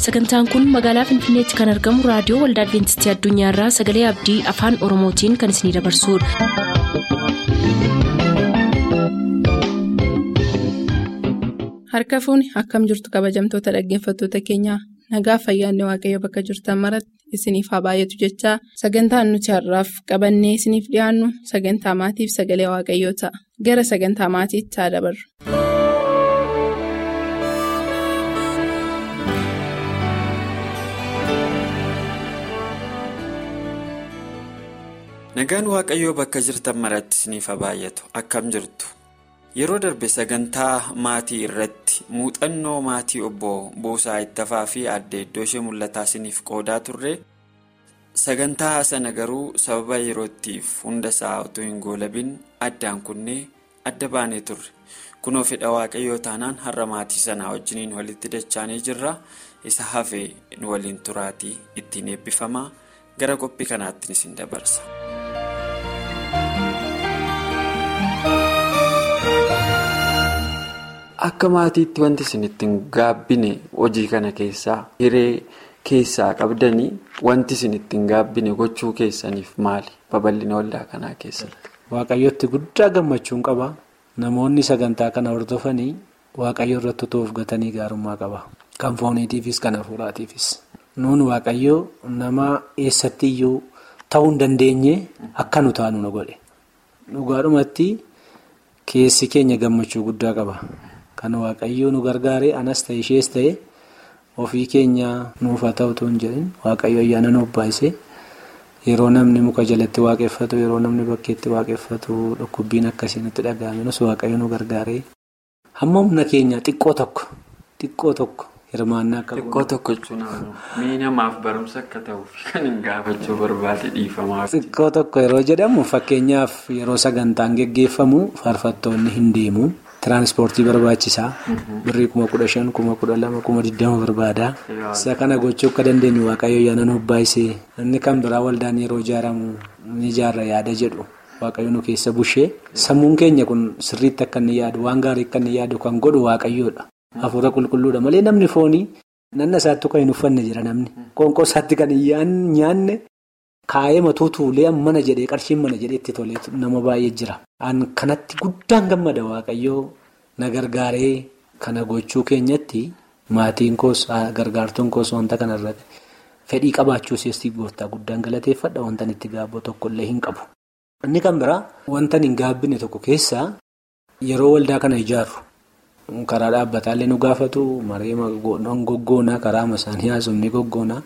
sagantaan kun magaalaa finfinneetti kan argamu raadiyoo waldaa adventistii addunyaarraa sagalee abdii afaan oromootiin kan isinidabarsudha. harka fuuni akkam jirtu kabajamtoota dhaggeeffattoota keenyaa nagaa fayyaanne waaqayyo bakka jirtan maratti isiniif haa baay'atu jechaa sagantaan nuti har'aaf qabannee isiniif dhiyaannu sagantaa maatiif sagalee waaqayyoo ta'a gara sagantaa maatiitti haa dabarru. nagaan waaqayyoo bakka jirtan maratti isiniif haa baay'atu akkam jirtu yeroo darbe sagantaa maatii irratti muuxannoo maatii obbo Buusaa Ittafaa fi aadde iddoo ishee mul'ataa isiniif qoodaa turre sagantaa sana garuu sababa yerootiif hunda isaa utuu hin goolabin addaan kunnee adda baanee turre kunoo fedha waaqayyoo taanaan har'a maatii sanaa wajjiniin walitti dachaanii jirra isa hafee nu waliin turaatii ittiin eebbifamaa gara qophii kanaatti isin dabarsa. Akka maatiitti wanti isin ittiin gaabbine hojii kana keessaa hiree keessaa qabdanii wanti isin ittiin gaabbine gochuu keessaniif maali babal'ina waldaa kanaa keessatti. Waaqayyootti guddaa gammachuun qaba. Namoonni sagantaa kana hordofanii waaqayyo irratti utuu of gatanii gaarummaa qaba. Kan fooniitiifis kan hafuuraatiifis. Nuun waaqayyoo nama eessatti iyyuu ta'uu hin dandeenye akka nu taanu nu godhe. Dhugaadhumatti keessi keenya gammachuu guddaa qaba. Kan waaqayyoo nu gargaare anas ta'e ishees ta'e ofii keenya nuuf haa ta'utu hin jedhin waaqayyo ayyaana nuuf baay'ise yeroo namni muka jalatti waaqeffatu yeroo namni bakkeetti waaqeffatu dhukkubbiin akkasii nutti dhaga'aminus waaqayyo nu gargaare hamma humna keenya xiqqoo tokko xiqqoo tokko hirmaannaa akka Xiqqoo tokko jechuun mii namaaf barumsa akka ta'uuf kan hin gaafachuu barbaade dhiifamaa. xiqqoo tokko yeroo jedhamu fakkeenyaaf yeroo sagantaan geggeeffamu faarfattoonni hin deemu. Tiraансpoortii barbaachisaa birrii kuma kudha shan kuma kudha lama kuma digdama barbaada isa kana gochuu akka dandeenyu waaqayyo ayyaana nuuf baay'isee inni kan biraa waldaan yeroo ijaaramu ni ijaarra yaada jedhu waaqayyo nu keessa bushee sammuun keenya kun sirriitti akka inni yaadu waan gaarii akka inni yaadu kan godhu waaqayyoodha hafuura qulqulluudha malee namni foonii nanna isaatti kan hin uffanne jira namni qoonqoo isaatti kan hin nyaanne. Kaayee matuu tuulee mana jedhee qarshiin mana jedhee itti tolee nama baay'ee jira. An kanatti guddaan gammada waaqayyoo na gargaaree kana gochuu keenyatti maatiin koos gargaartuun koos wanta kanarratti fedhii qabaachuu seestii gooftaa guddaan galateeffadha wanta itti gaabboo tokkollee hin qabu. Inni kan biraa wanta hin gaabbine tokko keessaa yeroo waldaa kana ijaarru karaa dhaabbataallee nu gaafatu maree goggoonaa karaa isaanii haasofni goggoonaa.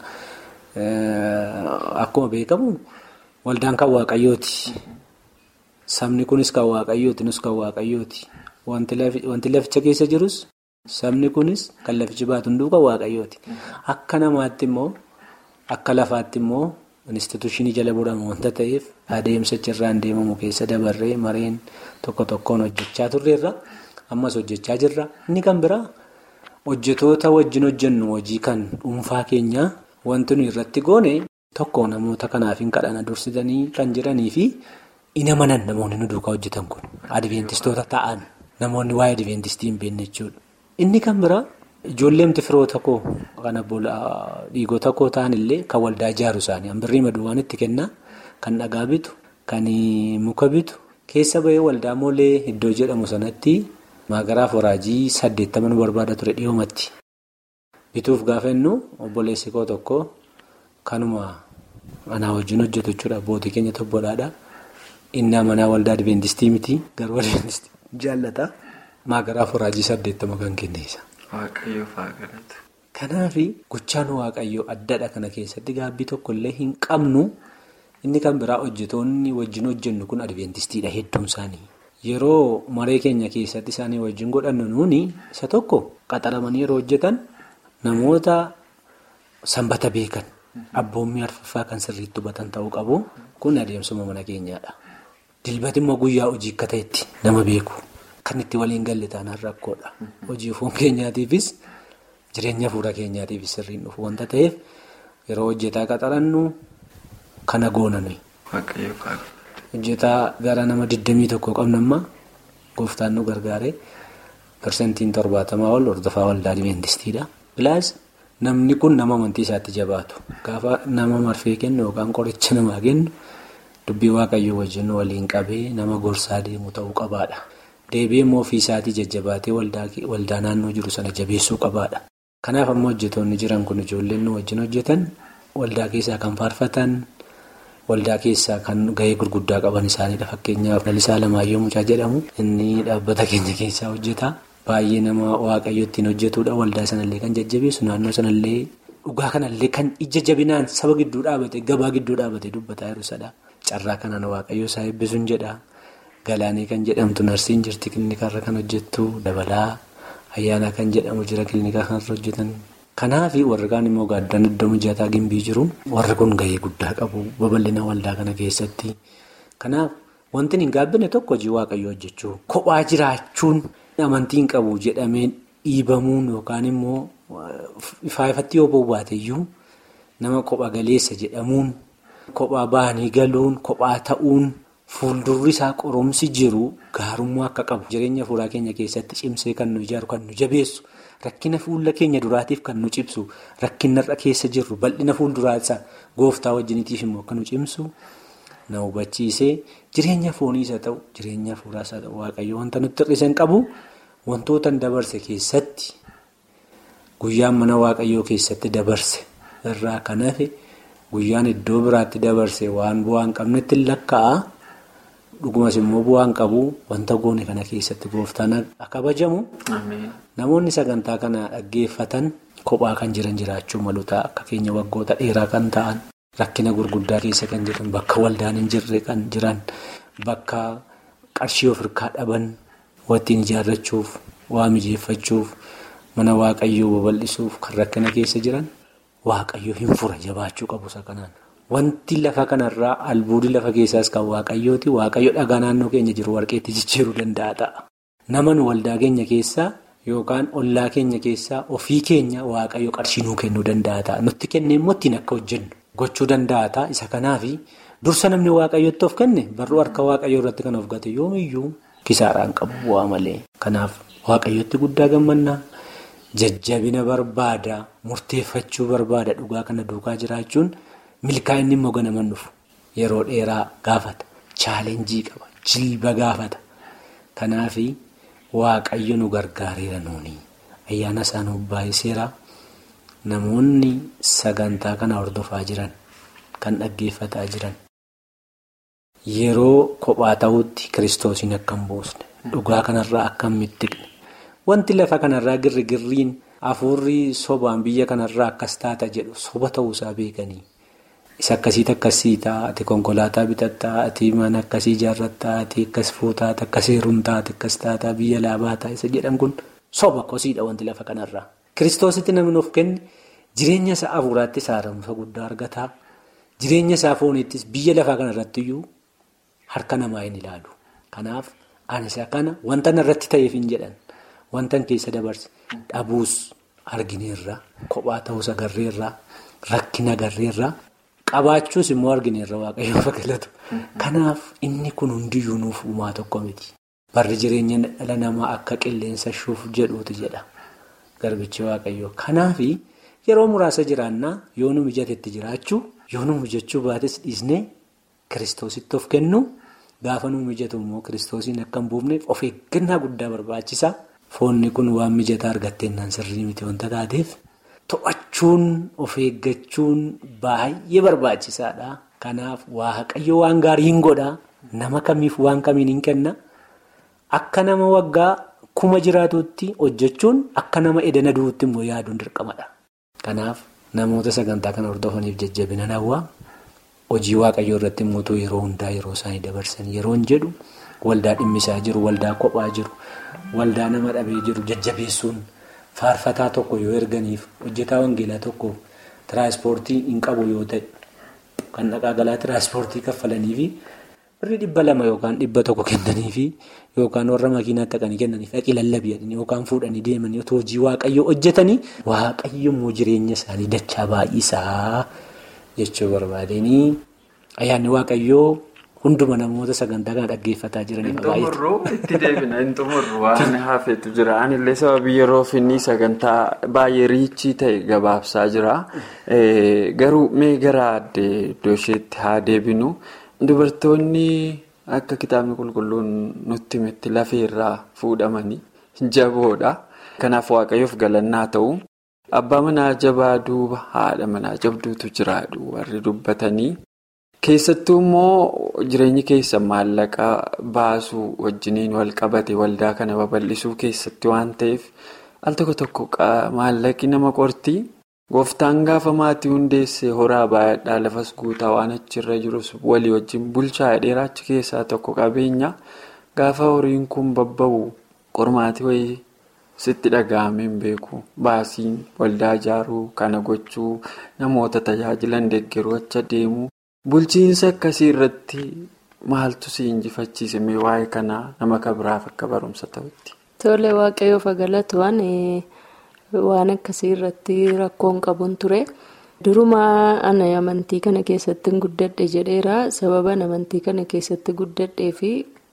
Akkuma beekamu waldaan kan waaqayyooti. Sabni kunis kan waaqayyooti nus kan waaqayyooti. Wanti laficha keessa jirus sabni kunis kan lafichi baatu hunduu kan waaqayyooti. Akka namaatti immoo akka lafaatti immoo instituushinii jala buramu wanta ta'eef adeemsa irraan deemamu keessa dabarree mareen tokko tokkoon hojjechaa turreerra ammas hojjechaa jirra. Inni kan biraa hojjetoota wajjin hojjennu hojii kan dhuunfaa keenyaa. Wanti nuyi irratti goone tokko namoota kanaaf hin kadhana dursitanii kan jiranii fi ina manan namoonni nu duukaa hojjetan kun adventistoota ta'an namoonni waa'ee adventistii hin beekne jechuudha. Inni kan biraa ijoolleemti firoota koo kan dhiigota koo ta'an illee kan waldaa ijaaru isaanii hambirrii maduwwaan itti kennaa kan dhagaa bitu kan muka bitu keessa bahee waldaa moolee iddoo jedhamu sanatti maagaraaf waraajii saddeettama nu barbaada ture dhiyoomatti. bituuf gaafa innu obboleessi koo tokko kanuma anaa wajjin hojjetu jechuudha abbootii keenya tobbolaadha inni amanaa waldaa adventistii miti garuu adventistii jaallata maagaraaf waraajii saddeettama kan kenneessa. Kanaaf gochaan waaqayyoo addadha kana keessatti gaabbii tokkollee hin qabnu inni kan biraa hojjetoonni wajjin hojjennu kun adventistiidha hedduun isaanii. Yeroo maree keenya keessatti isaanii wajjin godhannu nuuni isa tokko qaxaramanii yeroo hojjetan. Namoota sanbata beekan abboommii arfaffaa kan sirriitti hubatan ta'uu qabu kun adeemsuma mana keenyaadha. Dilbati immoo guyyaa hojii akka ta'etti nama beeku kan itti waliin galle taanaan rakkoodha. Hojii foon keenyaatiifis jireenya fuula keenyaatiifis sirriin dhufu wanta ta'eef yeroo hojjetaa qaxarannu kana goonani. Hojjetaa gara nama 21 qabna amma gooftaan nu gargaare parsantiin torbaatamaa ol hordofaa waldaa adventistiidha. Bilaas namni kun nama amantii isaatti jabaatu gaafa nama marfee kennu yookaan qoricha namaa kennu dubbii waaqayyoo wajjin waliin qabee nama gorsaa deemu ta'uu qabaadha. Deebi'ee immoo ofii isaatii jajjabaatee waldaa naannoo jiru sana jabeessuu qabaadha. Kanaaf ammoo hojjetoonni jiran kun ijoolleen nu wajjin hojjetan waldaa keessaa kan faarfatan waldaa keessaa kan gahee gurguddaa qaban isaaniidha. Fakkeenyaaf Lalisaa Lamaayyoo Mucaa jedhamu inni dhaabbata keenya keessaa hojjeta. Baay'ee nama waaqayyo ittiin hojjetudha. Waldaa sanallee kan jajjabeessu naannoo sanallee dhugaa kanallee kan ija jabinaan saba gidduu dhaabate gabaa gidduu dhaabate dubbataa jiruusadha. Carraa kanaan waaqayyo isaa eebbisuun jedha. Galaanii kan jedhamtu narsiin jirti kilinikarra kan hojjettu dabalaa ayyaanaa kan jedhamu jira kilinika kanarra hojjetan. Kanaaf warri kaan immoo gaaddaan iddoo mijataa gimbii jiru warri kun gahee guddaa qabu babal'ina waldaa kana keessatti. Kanaaf wanti hin gaabbine tokko hojii waaqayyoo hojjechuu kophaa jiraachuun amantiin qabu jedhamee dhiibamuun yookaan immoo ifaa ifatti yoo bobbaateyyuu nama kopha galeessa jedhamuun kophaa bahanii galuun kophaa ta'uun. Fuuldurri isaa qoromsi jiru gaarummaa akka qabu jireenya fuuraa keenya keessatti cimsee kan nu ijaaru kan nu jabeessu rakkina fuula keenya duraatiif kan nu cimsu rakkinarra keessa jirru bal'ina fuulduraasaa gooftaa wajjiniitiif immoo akka nu cimsu na hubachiisee jireenya fooniis haa ta'u jireenya fuuraas haa ta'u waaqayyo wanta nutti hir'isan qabu wantoota dabarse keessatti guyyaan mana waaqayyoo keessatti dabarse irraa kan hafe guyyaan iddoo biraatti dabarse waan bu'aa hin qabnetti lakkaa'a. Dhugumas immoo bu'aan qabu wanta goone kana keessatti gooftaan akka kabajamu namoonni sagantaa kana dhaggeeffatan kophaa kan jiran jiraachuu malu ta'a akka keenya waggoota dheeraa kan ta'an rakkina gurguddaa keessa kan jiran bakka waldaan hin jirre kan jiran bakka qarshii of hirkaa dhaban wattiin ijaarrachuuf waa mijeeffachuuf mana waaqayyoo babal'isuuf kan rakkina keessa jiran waaqayyoo hin fura jabaachuu qabu isa kanaan. Wanti lafa kanarraa albuudii lafa keessaas kan waaqayyooti waaqayyo dhagaa naannoo keenya jiru warqeetti jijjiiruu danda'a ta'a. Nama nu waldaa keenya keessaa yookaan ollaa keenya keessaa ofii keenya waaqayyo qarshii nuu kennuu danda'a ta'a. Nutti kennee immoo ittiin akka hojjennu gochuu danda'a ta'a. Isa kanaafi dursa namni waaqayyootti of kenne barruu harka waaqayyoo irratti kan of gate yoomiyyuu kisaaraan qabu bu'aa malee. Kanaaf waaqayyootti guddaa gammannaa jajjabina barbaada murteeffachuu barbaada dhugaa kana duukaa jiraachuun. Milkaa'inni immoo ganaman dhufu yeroo dheeraa gaafata chaalenjii qaba jilba gaafata kanaaf waaqayyo nu gargaareera nuuni ayyaana isaa nuuf baay'iseera namoonni sagantaa kana hordofaa jiran kan dhaggeeffataa jiran yeroo kophaa ta'utti kiristoosiin akka hin buusne dhugaa kanarraa akka hin mittiqne wanti lafa kanarraa girri-girriin hafuurri sobaan biyya kanarraa akkas taata jedhu soba ta'uusaa beekanii. Isa akkasiiti akkasii ta'a ati konkolaataa bitattaa ati mana akkasii ijaarrattaa ati akkas fuutaa akkas heerumtaa ati akkas taataa biyya laabaa ta'a isa jedhan kun soba kosiidha wanti lafa kanarraa. Kiristoositti namni of kenne jireenya isaa hafuuraattis haaromsa guddaa argataa jireenya isaa fooniittis biyya lafaa kanarrattiyyuu harka namaa hin ilaalu. Kanaaf ani isa kana wanta narratti ta'eef hin jedhan wanta keessa dabarse dhabuus argineerra kophaa ta'uus agarreerra rakkina agarreerra. Qabaachuus immoo argineerra waaqayyoon fakkeellatu. Kanaaf inni kun hundiyyuu nuuf uumaa tokko miti. Barri jireenya dhala namaa akka qilleensa shuuf jedhuutu jedha. Garbichi waaqayyoo. Kanaaf yeroo muraasa jiraannaa yoo nu mijatetti jiraachuu yoo nu mijachuu baates dhiisnee kiristoositti of kennu gaafa nu mijatu immoo kiristoosiin akka hin buufneef of eeggannaa guddaa barbaachisa. Foonni kun waan mijataa argatteenyaan sirrii miti wanta taateef. To'achuun of eeggachuun baay'ee barbaachisaadha. Kanaaf waaqayyo waan gaarii hin godhaa nama kamiif waan kamiin hin kenna. Akka nama waggaa kuma jiraatutti hojjechuun akka nama edana du'uutti immoo yaaduun dirqamadha. Kanaaf namoota sagantaa kana hordofaniif jajjabina hawwaa hojii waaqayyoo irratti immoo yeroo hundaa yeroo isaanii dabarsan yeroo hin jedhu waldaa dhimmisaa jiru waldaa kophaa jiru waldaa nama dhabee jiru jajjabeessuun. Faarfataa tokko yoo erganiif hojjetaa wangeelaa tokko tiraanspoortii hin qabu yoo ta'e kan dhaqaa galaa tiraanspoortii kaffalaniifi birrii dhibba lama yookaan dhibba tokko kennaniifi yookaan warra makiinaatti dhaqanii kennaniif dhaqii lallabii yookaan fuudhanii deemanii otoo hojii waaqayyoo hojjetanii waaqayyo immoo jireenya isaanii dachaa baay'isaa jechuu barbaadanii ayyaanni waaqayyoo hunduma namoota sagantaa kana dhaggeeffataa jiraniif baay'ee. Xumurruu itti deebina hin xumurru waan hafeetu jira anillee sababii yeroo finni sagantaa baay'ee riichii ta'e gabaabsaa jira garuu mee gara addee iddoo isheetti haa deebinu dubartoonni akka kitaabni qulqulluun nutti himetti lafeerraa fuudhamanii jaboodha kanaaf waaqayyoof galannaa ta'u. Abbaa manaa jabaa duuba haadha manaa jabduutu jiraadhu warri dubbatanii keessattuu immoo jireenyi keessa maallaqa baasuu wajjiniin wal qabate waldaa kana babal'isuu keessatti waan ta'eef al tokko tokko maallaqi nama qortii gooftaan gaafa maatii hundeesse horaa baay'adhaa lafas guutaa waan achirra jirus walii wajjin bulchaa dheeraa achi keessaa tokko qabeenya gaafa horiin kun babba'u qormaatii wayii. sitti dhaga'amee hin beeku baasiin waldaa ijaaruu kana gochuu namoota tajaajilan deeggaruu acha deemuu bulchiinsa akkasii irratti maaltu si injifachiise mee waa'ee kanaa nama kabiraaf akka barumsa ta'utti. Tole waaqayyoof galatu waan akkasii irratti rakkoon qabuun ture durumaa ana amantii kana keessatti guddadhe jedheera sababa amantii kana keessatti guddadhee fi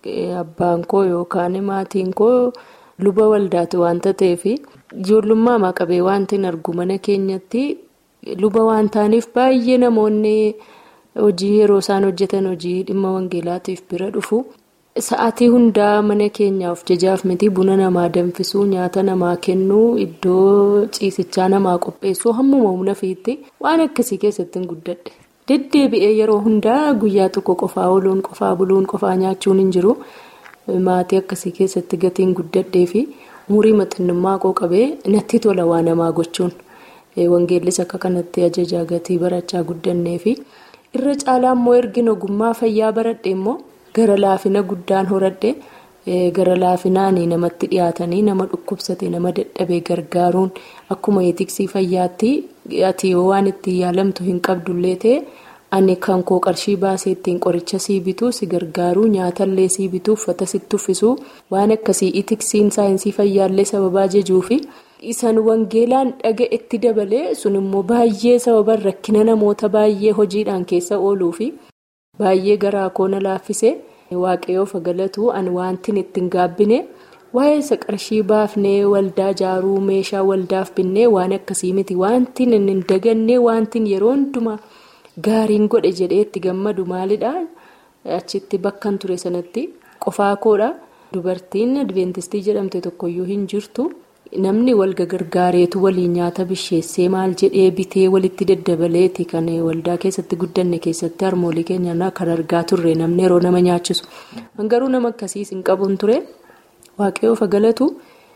abbaan koo yookaan maatiin koo. luba waldaati wanta ta'eef ijoollummaa maqabee wanti hin argu mana keenyatti luba waan ta'aniif baay'ee namoonni hojii yeroo isaan hojjetan hojii dhimma wangeelaatiif bira dhufu sa'aatii hundaa mana keenyaaf jajaaf miti buna namaa danfisuu nyaata namaa kennuu iddoo ciisichaa namaa qopheessuu hammuma humna fiitti waan akkasii keessatti hin guddadhe deddeebi'ee yeroo hundaa guyyaa tokko qofaa ooluun qofaa buluun qofaa nyaachuun hin jiru. Maatii akkasii keessatti gatiin guddadhee fi umurii maxxannummaa koo qabee natti tola waa namaa gochuun wangeellis akka kanatti ajajaa gatii barachaa guddannee fi irra caalaa immoo ergin ogummaa fayyaa baradhe immoo gara laafina guddaan horadhe gara laafinaan namatti dhiyaatanii nama dhukkubsate nama dadhabee gargaaruun akkuma eetiksii fayyaatti ati waan ittiin yaalamtu hin qabdullee ta'e. ani kan koo qarshii baasee ittiin qoricha sii bituu si gargaaruu nyaatallee sii bituu uffata sitti uffisuu waan akkasii itiksiin saayinsii fayyaallee sababaa jejuu fi isan wangeelaan dhaga'etti dabalee sun immoo baay'ee sababan rakkina namoota baay'ee hojiidhaan keessa ooluu fi baay'ee garaa koona laaffise waaqayyoof galatu ani wantin ittiin gaabbine waa'ee isa qarshii baafnee waldaa ijaaruu meeshaa waldaaf binnee waan akkasii miti wantin hin dagannee wantin yeroo hundumaa. Gaariin godhe jedhee itti gammadu maalidha achitti bakkan ture sanatti qofaa koodha dubartiin adventistii jedhamte tokkoyyuu hin jirtu namni wal gargaareetu waliin nyaata bisheessee maal jedhee bitee walitti daddabaleeti kan waldaa keessatti guddanne keessatti harmoolii keenya kan argaa turre namni yeroo nama nyaachisu garuu nama akkasiis hin qabuun ture waaqayyoof galatu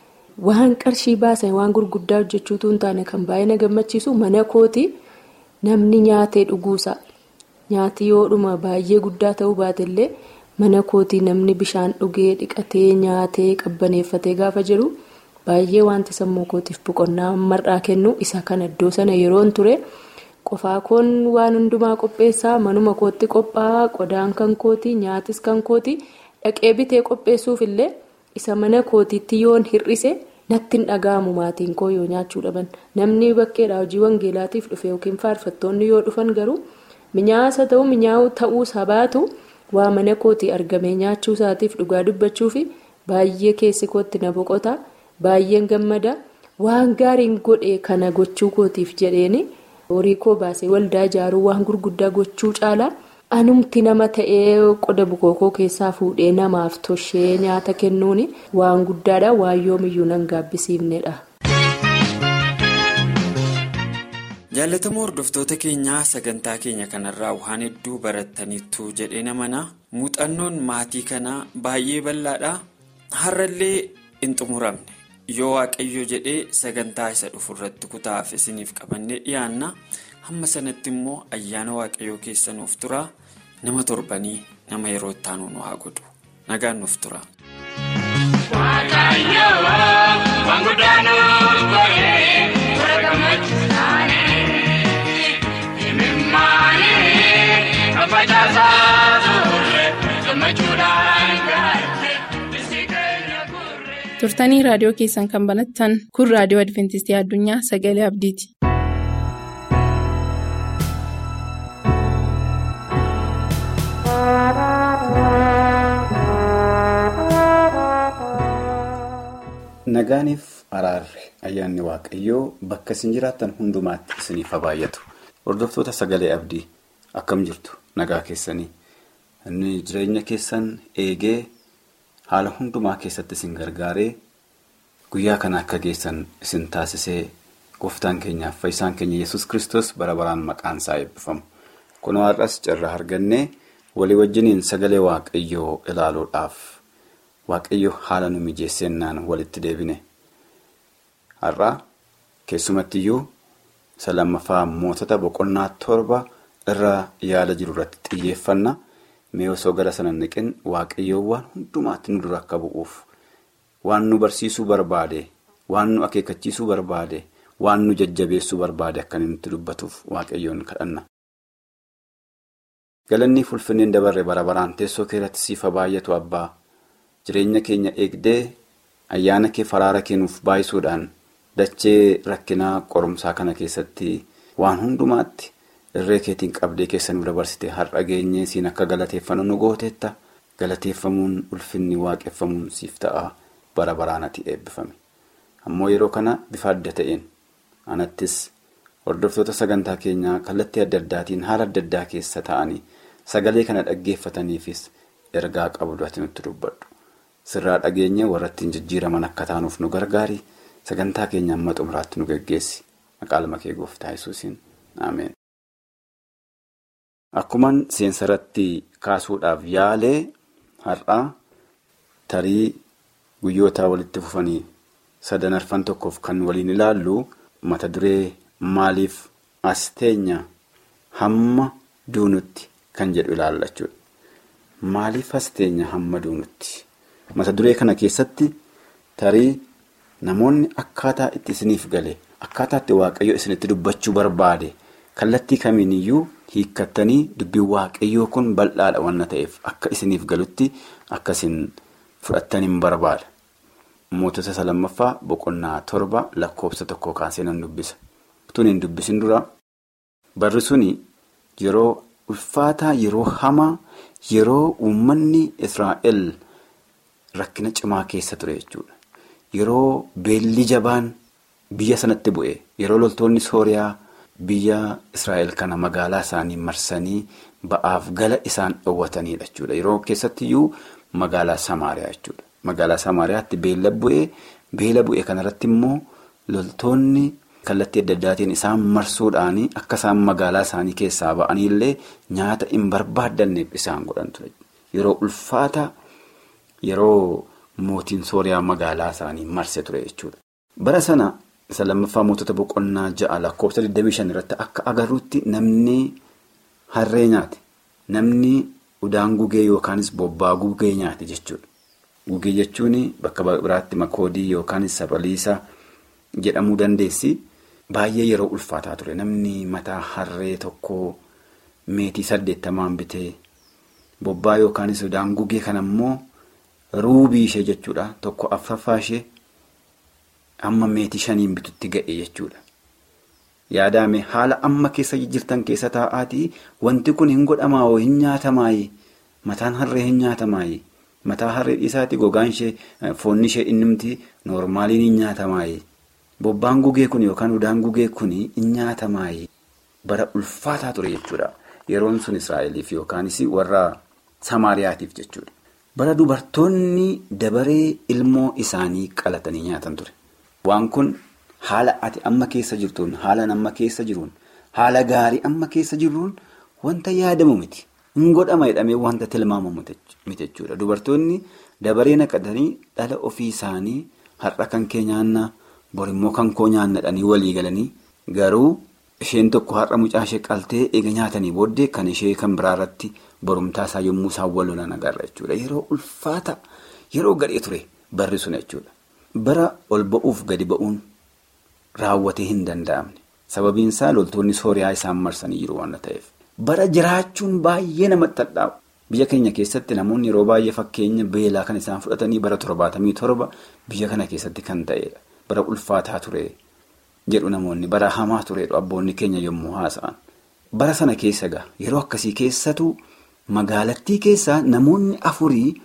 waan qarshii baasan waan gurguddaa hojjechuutu hin taane kan baay'ee na gammachiisu mana kooti. Namni nyaatee dhuguusa nyaati yoodhuma baay'ee guddaa ta'uu baatellee mana kootii namni bishaan dhugee dhiqatee nyaatee qabbaneeffatee gaafa jiru baay'ee wanti sammuu kootiif boqonnaa mar'aa kennu isa kana iddoo sana yeroon ture qofaa koon waan hundumaa qopheessaa manuma kootti qophaa'aa qodaan kan kooti nyaatis kan kooti dhaqee bitee qopheessuuf illee isa mana kootiitti yoon hir'ise. natti hin dhaga'amu maatiin koo yoo nyaachuu dhaban namni bakkeedhaa hojii wangeelaatiif dhufe yookiin faarfattoonni yoo dhufan garuu minyaasa ta'uu minyaa'uu ta'uu sabaatu waa mana kootii argamee nyaachuu isaatiif dhugaa dubbachuu fi baay'ee keessi kootti na boqota baay'een gammada waan gaariin godhe kana gochuu kootiif jedheeni horii koo baasee waldaa ijaaruu waan gurguddaa gochuu caalaa. anumti nama ta'ee qoda bukookoo keessaa fuudhee namaaf toshee nyaata kennuun waan guddaadha waan yoomiyyuu nan gaabbisiifnedha. jaallatamoo hordoftoota keenyaa sagantaa keenya kanarraa waan hedduu barattaniittu jedhee namana muuxannoon maatii kanaa baay'ee bal'aadha har'allee hin xumuramne yoo waaqayyo jedhee sagantaa isa dhufurratti kutaaf isiniif qabannee dhiyaanna. hamma sanatti immoo ayyaana waaqayyoo keessa nuuf tura nama torbanii nama yeroo itti aanu nu haa godhu nagaan nuuf tura. turtanii raadiyoo keessan kan banattan kun raadiyoo adventistii addunyaa sagalee abdiiti. Thank you. Nagaaniif araarri ayyaanni waaqayyoo bakka isin jiraattan hundumaatti isiniif haa baay'atu. Hordoftoota sagalee abdii akkam jirtu nagaa keessanii inni jireenya keessan eegee haala hundumaa keessatti isin gargaaree guyyaa kana akka geessan isin taasisee gooftaan keenyaaf fayyisaan keenya yesus kristos bara baraan maqaan isaa eebbifamu. Kun har'as carraa argannee walii wajjiniin sagalee waaqayyoo ilaaluudhaaf waaqayyo haala nu mijeessennaan walitti deebine. Har'aa keessumattiyyuu isa lammaffaa mootota boqonnaa torba irra yaada jiru irratti xiyyeeffanna. Mee osoo gara sana niqin waaqayyoo waan hundumaatti nu dura akka bu'uuf waan nu barsiisuu barbaade waan nu akeekkachiisuu barbaade waan nu jajjabeessuu barbaade akka inni nutti dubbatuuf waaqayyoon kadhanna. Galanni fulfinneen dabarre bara baraan teessoo keerratti siifa baay'atu abbaa jireenya keenya eegdee ayyaana kee faraara kennuuf baay'isuudhaan dachee rakkinaa qorumsaa kana keessatti waan hundumaatti. irree keetiin qabdee keessa nu dabarsite har'a geenyee siin akka galateeffannu nu gooteetta galateeffamuun ulfinni waaqeffamuun siif ta'a bara baraanatti eebbifame ammoo yeroo kana bifa adda ta'een anattis hordoftoota sagantaa keenyaa kallattii adda addaatiin haala adda addaa keessa ta'anii sagalee kana dhaggeeffataniifis ergaa qabdu ati nutti dubbadhu sirraa dhageenye warra ittiin jijjiiraman akka taanuuf nu gargaari sagantaa keenya amma xumuraatti nu geggeessi maqaa kee gooftaa yesuusiin ameen. Akkuman seensarratti kaasuudhaaf yaalee har'aa tarii guyyootaa walitti fufanii sadan arfan tokkoof kan waliin ilaallu mata duree maaliif as teenya hamma duunutti kan jedhu ilaalla jechuudha. Maaliif as teenya hamma duunutti? Mata duree kana keessatti tarii namoonni akkaataa itti isiniif gale akkaataa itti waaqayyo isinitti dubbachuu barbaade kallattii kamiiniyyuu. hiikkattanii dubbiin waaqayyoo kun bal'aadha waan ta'eef akka isiniif galutti akkasin fudhattaniin barbaada. Mootota isa lammaffaa boqonnaa torba lakkoofsa tokko kaasee nan dubbisa. Tun hin dubbisin dura barri suni yeroo ulfaataa yeroo hamaa yeroo uummanni Israa'el rakkina cimaa keessa ture jechuudha. Yeroo beelli jabaan biyya sanatti bu'e yeroo loltoonni Sooriyaa. Biyya Israa'el kana magaalaa isaanii marsanii ba'aaf gala isaan dhoowwatanidha jechuudha. Yeroo keessattiyyuu magaalaa Samaariyaa jechuudha. Magaalaa Samaariyaatti beela bu'ee beela bu'e kanarratti immoo loltoonni kallattii adda addaatiin isaan marsuudhaan akka isaan magaalaa isaanii keessaa ba'anillee nyaata hin barbaaddanneef isaan godhan ture. Yeroo ulfaata yeroo mootiin Sooriyaa magaalaa isaanii marse ture jechuudha. Bara sana. Isa lammaffaa mootota boqonnaa ja'a lakkoofsa 25 irratti akka agarruutti namni harree nyaate namni udaan gugee yookaanis bobbaa gugee nyaate jechuudha. Gugee jechuun bakka biraatti makoodii yookaanis sabaliisa jedhamuu dandeessi. Baay'ee yeroo ulfaataa ture namni mataa harree tokko meetii saddeettamaan bitee bobbaa yookaanis udaan gugee kana immoo ruubii ishee jechuudha tokko affaffaa ishee. Amma meetii shaniin bitutti ga'e jechuudha. Yaadame haala amma keessa jirtan keessa taa'aatii wanti kun hin godhamaawo hin nyaatamaayi mataan harree hin nyaatamaayi mataa harree dhiisaati gogaan ishee foonni ishee innimti noormaaliin hin nyaatamaayi bobbaan gugee kun yookaan udaan gugee kun hin nyaatamaayi bara ulfaataa ture jechuudha. Yeroon sun Israa'eliif yookaanis warra Samaariyaatiif jechuudha. Bara dubartoonni dabaree ilmoo isaanii qalatanii nyaatan ture. Waan kun haala ati amma keessa jirtuun haala amma keessa jiruun haala gaarii amma keessa jiruun wanta yaadamu miti. Hin godhama jedhamee wanta tilmaamamu miti jechuudha. Dubartoonni dabaree naqatanii dhala ofii isaanii har'a kan kee nyaanna borimmoo kan koo nyaannadhanii walii galanii garuu isheen tokko har'a mucaa ishee qaltee eega nyaatanii booddee kan ishee kan biraarratti borumtaa isaa yommuu isaan wal lolan agarra jechuudha. Yeroo ulfaata yeroo gadhee ture barri sun jechuudha. Bara ol ba'uuf gadi ba'uun raawwatee hin danda'amne sababiin isaa loltoonni sooriyaa isaan marsanii jiru waan ta'eef. Bara jiraachuun baay'ee namatti hadhaa'u. Biyya keenya keessatti namoonni yeroo baay'ee fakkeenya beelaa kan isaan fudhatanii bara torbaatamii torba biyya kana keessatti kan ta'edha. Bara ulfaataa ture jedhu namoonni bara hamaa turedha abboonni keenya yommuu haasa'an. Bara sana keessa egaa yeroo akkasii keessatu magaalattii keessaa namoonni afurii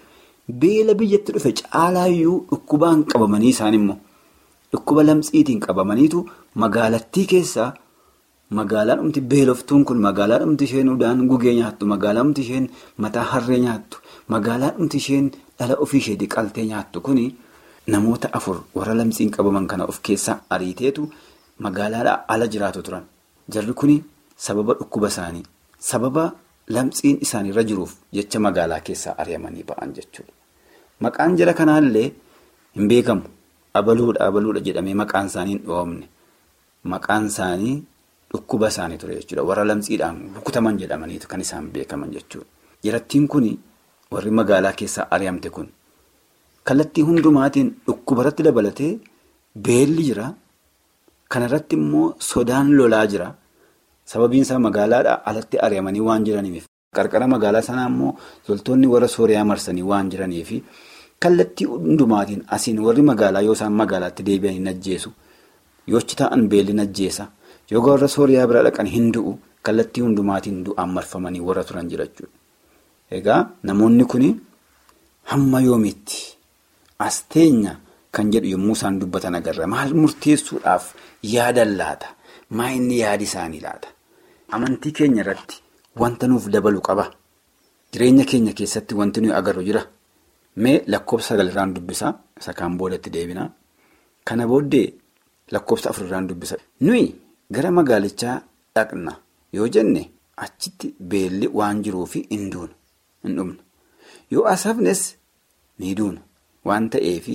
beela biyyatti dhufe caalaayyuu dhukkubaan qabamanii isaan immoo dhukkuba lamxiitiin qabamaniitu magaalattii keessaa magaalaan dhumti beeloftuun kun magaalaa dhumti isheen udaan gugee nyaattu magaalaa dhumti isheen mataa harree nyaattu magaalaa dhumti isheen dhala ofii isheetii qaltee nyaattu kuni namoota afur warra lamxiin qabaman kana of keessaa ariiteetu magaalaadhaa ala jiraatu turan jarri kuni sababa dhukkuba isaanii sababa lamxiin isaaniirra jiruuf jecha magaalaa keessaa ari'amanii ba'an jechuudha. Maqaan jara kanaallee hin beekamu abaluudha abaluudha jedhamee maqaan isaanii hin dhoofne maqaan isaanii dhukkuba isaanii ture jechuudha warra lamxiidhaan rukutaman jedhamaniitu kan isaan beekaman jechuudha. Jarattiin kun warri magaalaa keessaa ari'amte kun kallattii hundumaatiin dhukkuba irratti dabalatee beelli jira kanarratti immoo sodaan lolaa jira sababiin isaa magaalaadhaa alatti ari'amanii waan jiraniif qarqara magaalaa sanaa immoo loltoonni warra sooriyaa marsanii waan jiraniif. Kallattii hundumaatiin asiin warri magaalaa yoo isaan magaalaatti deebi'an hin ajjeesu yoochi ta'an beelli hin ajjeesa yoo warra sooriyaa bira dhaqan hin du'u kallattii hundumaatiin du'aan marfamanii warra turan jira jechuudha. Egaa namoonni kun hamma yoomiitti as teenya kan jedhu yommuu isaan dubbatan agarra maal murteessuudhaaf yaadan laata maa inni yaadi isaanii laata amantii keenya irratti wanta nuuf dabalu qaba jireenya keenya keessatti wanti nuyi agarru jira. Mee lakkoofsa sagalirraan dubbisaa isa kaan boodatti deebinaa kana booddee lakkoofsa afurirraan dubbisa. Nuyi gara magaalichaa dhaqna yoo jenne achitti beelli waan jiruufi hin duunu hin dhumne yoo asafnes ni duuna waan ta'eefi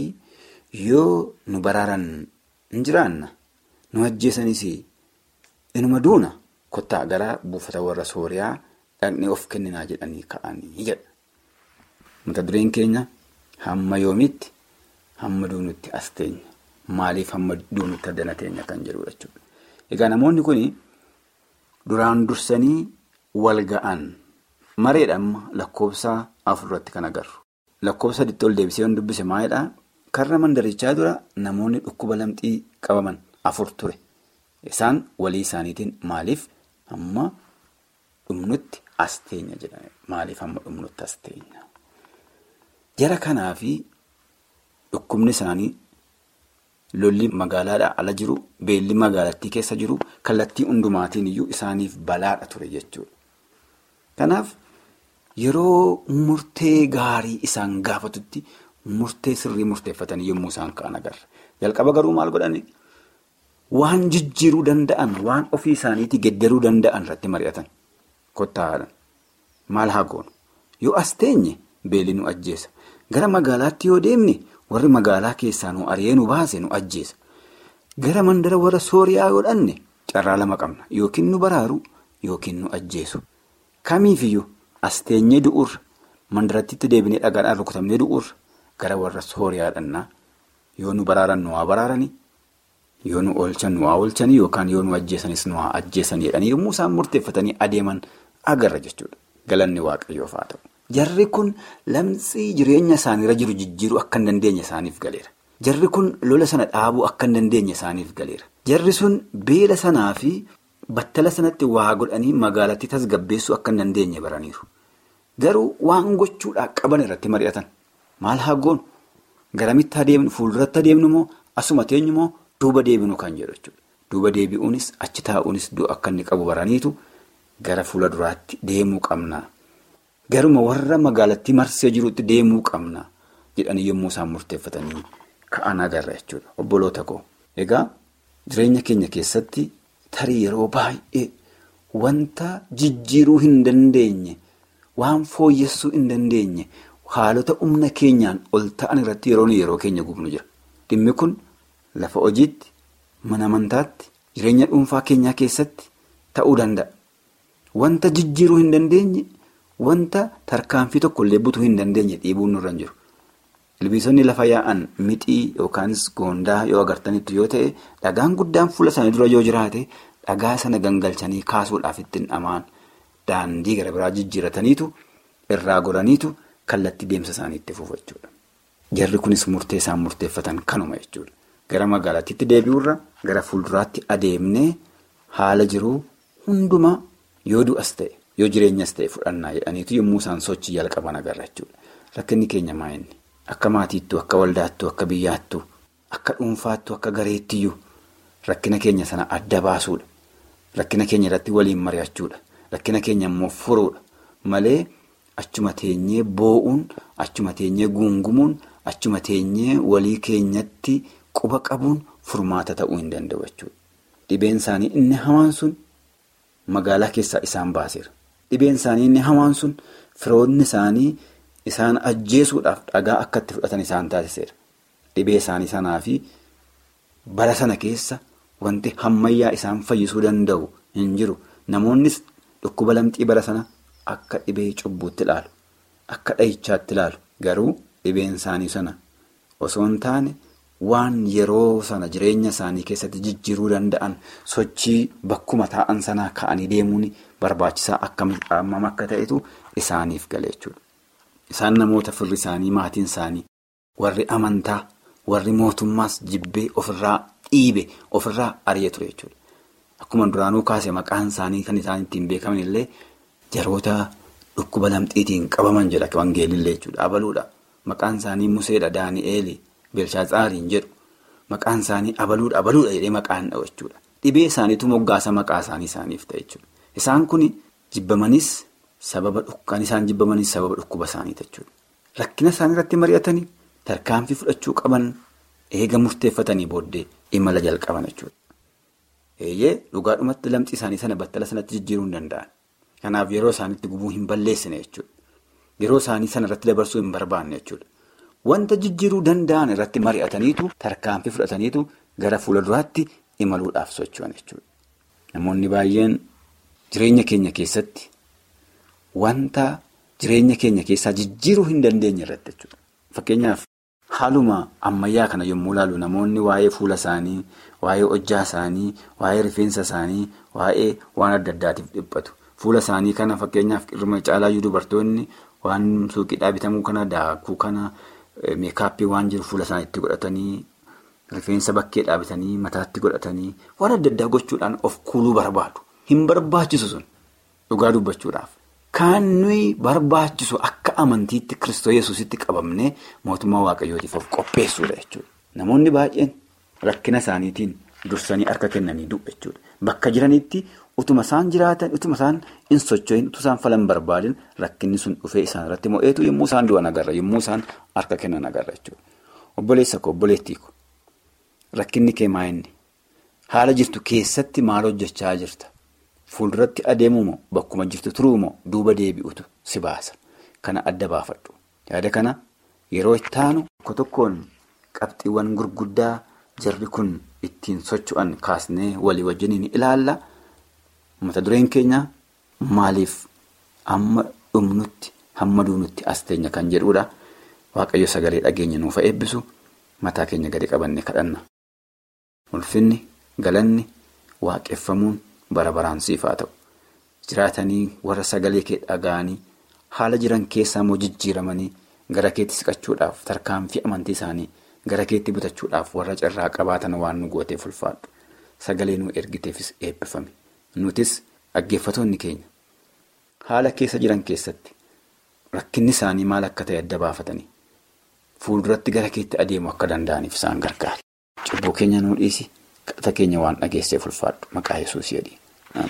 yoo nu baraaran hin jiraanna nu ajjeesanis inuma duuna kottaa gara buufata warra sooriyaa dhaqnee of kenninaa jedhanii ka'anii jedha. Mata dureen keenya hamma yoomitti hamma duunutti as teenya maaliif hamma duunutti addana teenya kan jedhu jechuudha. Egaa namoonni kun duraan dursanii wal ga'an mareedha amma lakkoofsa afurratti kan agarru. Lakkoofsa sadiitti ol deebisee yoon dubbise maalidhaa karra mandarichaa dura namoonni dhukkuba lamxii qabaman afur ture. Isaan walii isaaniitiin maaliif hamma dhumnutti as teenya jedhame maaliif hamma dhumnutti as teenya. Jara kanaa fi dhukkubni isaanii lolli magaalaadhaa ala jiru beelli magaalattii keessa jiru kallattii hundumaatiin iyyuu isaaniif balaadha ture jechuudha. Kanaaf yeroo murtee gaarii isaan gaafatutti murtee sirrii murteeffatanii yommuu isaan ka'an agarra. Jalqaba garuu maal godhani? Waan jijjiiruu danda'an waan ofii isaaniitii geddaruu danda'an irratti mari'atan. Kottaadhaan maal haa goonu? Yoo as teenye beelli nu ajjeesa. Gara magaalaatti yoo deemne warri magaalaa keessaa nu ari'ee nu baase nu ajjeesa. Gara mandara warra sooriyaa yoo dhanne carraa lama qabna. Yookiin nu baraaru yookiin nu ajjeesu. Kamiifiyyuu as teenyee du'urra mandarattitti deebinee dhagaadhaan rukutamnee du'urra gara warra sooriyaa dhannaa yoo nu baraaran nu haa baraaranii yoo nu oolchan nu haa oolchanii yookaan yoo nu ajjeesanis nu haa ajjeesanii jedhanii yommuu isaan murteeffatanii adeeman agarra jechuudha. Galanni waaqayyoof haa ta'u. Jarri kun lamxii jireenya isaaniirra jiru jijjiiruu akka hin dandeenye isaaniif galeera. Jarri kun lola sana dhaabuu akka hin dandeenye isaaniif galeera. Jarri sun beela sanaa fi battala sanatti waa godhanii magaalattii tasgabbeessuu akka hin dandeenye baraniiru. Garuu waan gochuudhaa qaban irratti mari'atan. Maal haa goonu? Garamitti adeemnu? Fuulduratti adeemnu moo? Asuma teenyu moo? Duuba deebinu kan jedhu jechuudha. Duuba deebi'uunis achi taa'uunis du'a akka inni qabu baraniitu gara fuula duraatti deemuu qabna. Garuma warra magaalattii marsee jirutti deemuu qabna jedhanii yommuu isaan murteeffatanii ka'an agarra jechuudha. Obboloota koo. Egaa jireenya keenya keessatti tarii yeroo baay'ee wanta jijjiiruu hin dandeenye waan fooyyessuu hin dandeenye haalota humna keenyaan ol ta'an irratti yeroo yeroo keenya gubnu jira. Dhimmi kun lafa hojiitti, mana amantaatti, jireenya dhuunfaa keenyaa keessatti ta'uu danda'a. Wanta jijjiiruu hin dandeenye. Wanta tarkaanfii tokkollee butuu hin dandeenye dhiibuun nurra hin jiru. Ilbiisonni lafa yaa'an mixii yookaanis goondaa yoo agartanitti yoo ta'e dhagaan guddaan fuula isaanii dura yoo jiraate dhagaa sana gangalchanii kaasuudhaaf ittiin dhamaan daandii gara biraa jijjiirataniitu irraa godhaniitu kallattii deemsa isaanii itti fufu jechuudha. Jarri kunis murtee isaan murteeffatan kanuma jechuudha. Gara magaalaatti deebi'urra gara fuulduraatti adeemnee haala jiruu hundumaa yoo du'as ta'e. Yoo jireenyas ta'e fudhannaa jedhaniitu yommuu isaan sochii jalqaban agarra jechuudha. rakkinni keenya maa'inni akka maatiittuu akka waldaattuu akka biyyaattuu akka dhuunfaattuu akka gareettiyyuu rakkina keenya sana adda baasuudha rakkina keenya irratti waliin mari'achuudha rakkina keenya immoo furuudha malee achuma teenyee boo'uun achuma teenyee guungumuun achuma teenyee walii keenyatti quba qabuun furmaata ta'uu hin danda'u jechuudha. Dhibeen isaanii inni hamaan sun magaalaa keessaa isaan baaseera. Dhibeen isaanii inni hamaan sun firoonni isaanii isaan ajjeesuudhaaf dhagaa akka itti fudhatan isaan taasiseera. Dhibee isaanii sanaa fi bara sana keessa wanti hammayyaa isaan fayyisuu danda'u hin jiru. Namoonnis dhukkuba lamxii bara sana akka dhibee cubbuutti ilaalu. Akka dhahichaatti ilaalu. Garuu dhibeen isaanii sana osoo hin taane. Waan yeroo sana jireenya isaanii keessatti jijjiiruu danda'an sochii bakkuma taa'an sanaa ka'anii deemuun barbaachisaa akkam akka ta'etu isaaniif gale jechuudha. Isaan namoota firri isaanii maatiin isaanii warri amantaa warri mootummaas jibbee ofirraa dhiibe ofirraa ari'ee ture jechuudha. Akkuma duraanuu kaase maqaan isaanii kan isaan ittiin beekaman illee jaroota dhukkuba lamxiitiin qabaman jedha wangeelillee jechuudha. Abaluudha. Maqaan isaanii Museedha Daani'eeli. Beelshaaxaariin jedhu maqaan isaanii abaluudha abaluudha jedhee maqaan dha'u jechuudha. Dhibee isaaniitu moggaasa maqaa isaanii isaaniif ta'e jechuudha. Isaan kun jibbamanis sababa kan isaan jibbamanis sababa dhukkuba isaaniiti jechuudha. Rakkina isaanii irratti mari'atanii tarkaanfii fudhachuu qaban eega murteeffatanii booddee imala jalqaban jechuudha. Eeyyee dhugaadhumatti lamxii isaanii sana battala sanatti jijjiiruu hin danda'an. Kanaaf yeroo isaaniitti gubuu hin balleessine jechuudha. Yeroo isaanii sana irratti dabarsuu hin barbaanne jechuudha. Wanta jijjiiruu danda'an irratti mari'ataniitu tarkaanfii fudhataniitu gara fuula duraatti imaluudhaaf socho'an jechuudha. Namoonni baay'een jireenya keenya keessatti wanta jireenya keenya keessaa jijjiiruu hin dandeenye irratti jechuudha. Fakkeenyaaf haaluma ammayyaa kana yommuu ilaalu namoonni waa'ee fuula isaanii, waa'ee hojjaa isaanii, waa'ee rifeensa isaanii, waa'ee waan adda addaatiif dhiphatu. Fuula isaanii kana fakkeenyaaf irma caalaayyuu dubartoonni waan suuqiidhaa bitamuu kana daakuu kana. Meekaappii waan jiru fuula isaaniitti godhatanii rifeensa bakkee dhaabbatanii mataatti godhatanii waan adda addaa gochuudhaan of kuuluu barbaadu. Hin barbaachisu sun dhugaa dubbachuudhaaf. Kan nuyi barbaachisu akka amantiitti Kiristoos Yesuusitti qabamnee mootummaa Waaqayyootiif of qopheessuudha jechuudha. Namoonni baay'een rakkina isaaniitiin dursanii harka kennanii du'u jechuudha. Bakka jiranitti utuma isaan jiraatan utuma isaan hin socho'in utuma isaan falan barbaadin rakkinni sun dhufee isaan irratti mo'eetu yommuu isaan du'an agarra yommuu isaan harka kennan agarra jechuudha. Obboleessa koo obboleettii ko rakkinni kee maa inni haala jirtu keessatti maal hojjechaa jirta fuulduratti adeemuu moo bakkuma jirtu turuu moo duuba deebi'utu si baasa kana adda baafadhu yaada kana yeroo itti aanu tokko tokkoon qabxiiwwan gurguddaa jarri kun ittiin socho'an kaasnee walii wajjiniin ilaalla. Mata dureen keenya maaliif amma dhumnutti hamma duunutti as teenya kan jedhudha. Waaqayyo sagalee dhageenya nuuf eebbisu mataa keenya gadi qabanne kadhanna. Ulfinni galanni waaqeffamuun bara baraan siif haa ta'u. Jiraatanii warra sagalee kee dhaga'anii haala jiran keessaa immoo jijjiiramanii gara keetti siqachuudhaaf tarkaanfii amantii isaanii gara keetti butachuudhaaf warra carraa qabaatan waan nu gooteef ulfaadhu. Sagalee nu ergiteefis eebbifame. Nutis dhaggeeffatoonni keenya haala keessa jiran keessatti rakkinni isaanii maal akka ta'e adda baafatanii fuulduratti gara keetti adeemu akka danda'aniif isaan gargaara. Cubbuu keenya nuu dhiisi kadhata keenya waan dhageesseef ulfaadhu maqaa yesuus jedhi